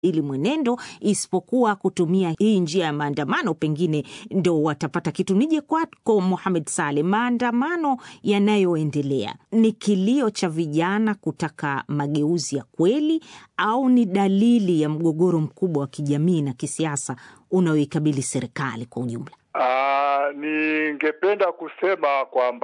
ili mwenendo, isipokuwa kutumia hii njia ya maandamano, pengine ndo watapata kitu. Nije kwako Mohamed Saleh, maandamano yanayoendelea ni kilio cha vijana kutaka mageuzi ya kweli au ni dalili ya mgogoro mkubwa wa kijamii na kisiasa unaoikabili serikali kwa ujumla? Uh, ningependa kusema kwamba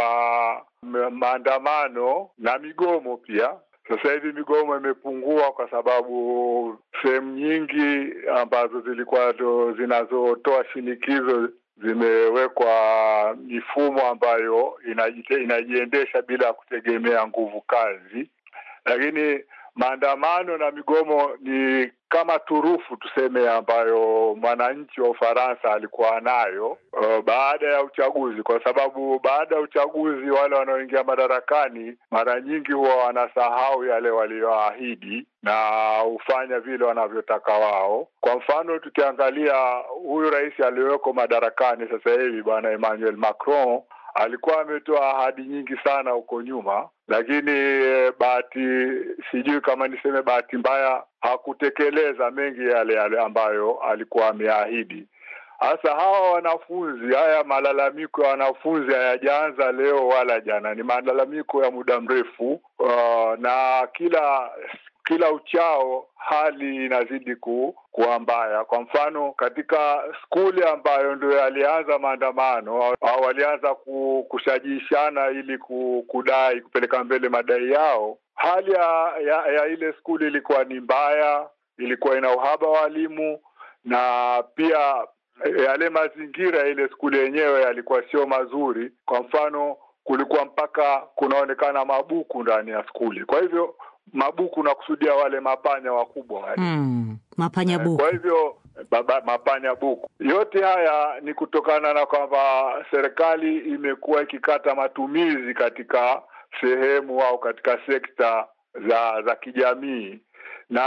maandamano na migomo pia sasa hivi migomo imepungua kwa sababu sehemu nyingi ambazo zilikuwa ndo zinazotoa shinikizo zimewekwa mifumo ambayo inajiendesha bila kutegemea nguvu kazi, lakini maandamano na migomo ni kama turufu tuseme, ambayo mwananchi wa Ufaransa alikuwa nayo uh, baada ya uchaguzi, kwa sababu baada ya uchaguzi wale wanaoingia madarakani mara nyingi huwa wanasahau yale walioahidi na hufanya vile wanavyotaka wao. Kwa mfano, tukiangalia huyu rais aliyoko madarakani sasa hivi bwana Emmanuel Macron alikuwa ametoa ahadi nyingi sana huko nyuma, lakini bahati, sijui kama niseme bahati mbaya, hakutekeleza mengi yale yale ambayo alikuwa ameahidi. Hasa hawa wanafunzi, haya malalamiko ya wanafunzi hayajaanza leo wala jana, ni malalamiko ya muda mrefu uh, na kila kila uchao hali inazidi ku, kuwa mbaya. Kwa mfano katika skuli ambayo ndio yalianza maandamano au walianza kushajishana ili kudai kupeleka mbele madai yao, hali ya, ya, ya ile skuli ilikuwa ni mbaya, ilikuwa ina uhaba wa walimu na pia yale mazingira ya ile skuli yenyewe yalikuwa sio mazuri. Kwa mfano kulikuwa mpaka kunaonekana mabuku ndani ya skuli, kwa hivyo mabuku nakusudia wale mapanya wakubwa wale mm, mapanya buku. Kwa hivyo baba, mapanya buku, yote haya ni kutokana na kwamba serikali imekuwa ikikata matumizi katika sehemu au katika sekta za za kijamii, na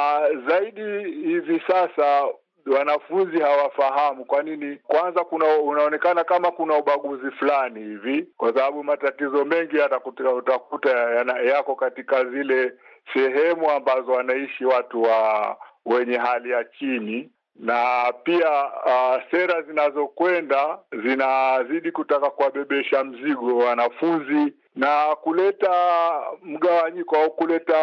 zaidi hivi sasa wanafunzi hawafahamu kwa nini. Kwanza kuna unaonekana kama kuna ubaguzi fulani hivi, kwa sababu matatizo mengi yatakuta utakuta yako katika zile sehemu ambazo wanaishi watu wa wenye hali ya chini, na pia uh, sera zinazokwenda zinazidi kutaka kuwabebesha mzigo wanafunzi na kuleta mgawanyiko au kuleta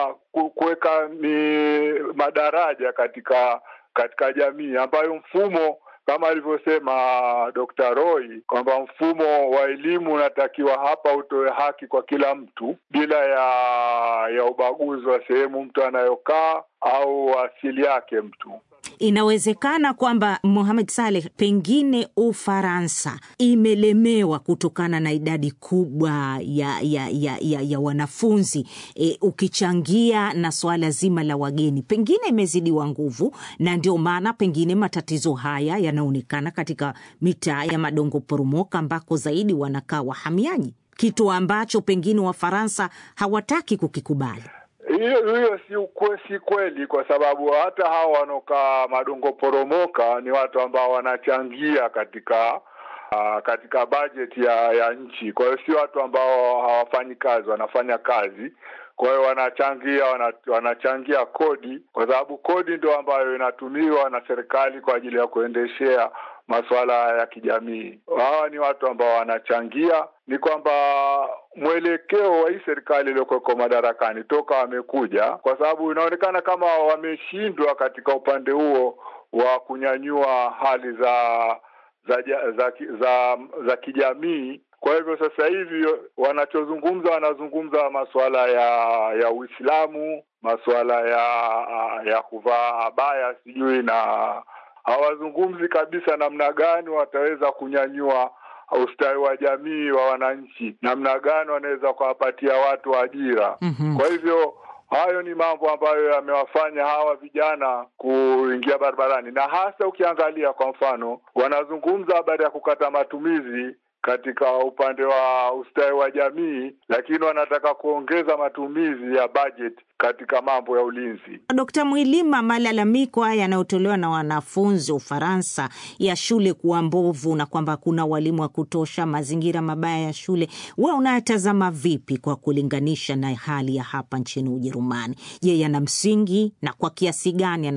kuweka ni madaraja katika katika jamii ambayo mfumo kama alivyosema Dr. Roy kwamba mfumo wa elimu unatakiwa hapa utoe haki kwa kila mtu bila ya ya ubaguzi wa sehemu mtu anayokaa au asili yake mtu. Inawezekana kwamba Mohamed Saleh, pengine Ufaransa imelemewa kutokana na idadi kubwa ya ya ya, ya, ya wanafunzi e, ukichangia na suala zima la wageni, pengine imezidiwa nguvu, na ndio maana pengine matatizo haya yanaonekana katika mitaa ya madongo poromoka ambako zaidi wanakaa wahamiaji, kitu ambacho pengine Wafaransa hawataki kukikubali. Hiyo hiyo si ukwe, si kweli, kwa sababu hata hawa wanaokaa madongo poromoka ni watu ambao wanachangia katika uh, katika bajeti ya, ya nchi. Kwa hiyo si watu ambao hawafanyi kazi, wanafanya kazi. Kwa hiyo wanachangia wana, wanachangia kodi, kwa sababu kodi ndio ambayo inatumiwa na serikali kwa ajili ya kuendeshea masuala ya kijamii. Hawa ni watu ambao wanachangia. Ni kwamba mwelekeo wa hii serikali iliyokuweko madarakani toka wamekuja, kwa sababu inaonekana kama wameshindwa katika upande huo wa kunyanyua hali za za za, za, za, za kijamii. Kwa hivyo sasa hivi wanachozungumza, wanazungumza masuala ya ya Uislamu, masuala ya ya kuvaa abaya sijui na hawazungumzi kabisa namna gani wataweza kunyanyua ustawi wa jamii wa wananchi, namna gani wanaweza kuwapatia watu ajira. mm -hmm. Kwa hivyo hayo ni mambo ambayo yamewafanya hawa vijana kuingia barabarani, na hasa ukiangalia kwa mfano, wanazungumza habari ya kukata matumizi katika upande wa ustawi wa jamii, lakini wanataka kuongeza matumizi ya bajeti katika mambo ya ulinzi. Dkt. Mwilima, malalamiko haya yanayotolewa na wanafunzi Ufaransa ya shule kuwa mbovu na kwamba hakuna walimu wa kutosha, mazingira mabaya ya shule, wewe unayatazama vipi kwa kulinganisha na hali ya hapa nchini Ujerumani? Je, yana msingi na kwa kiasi gani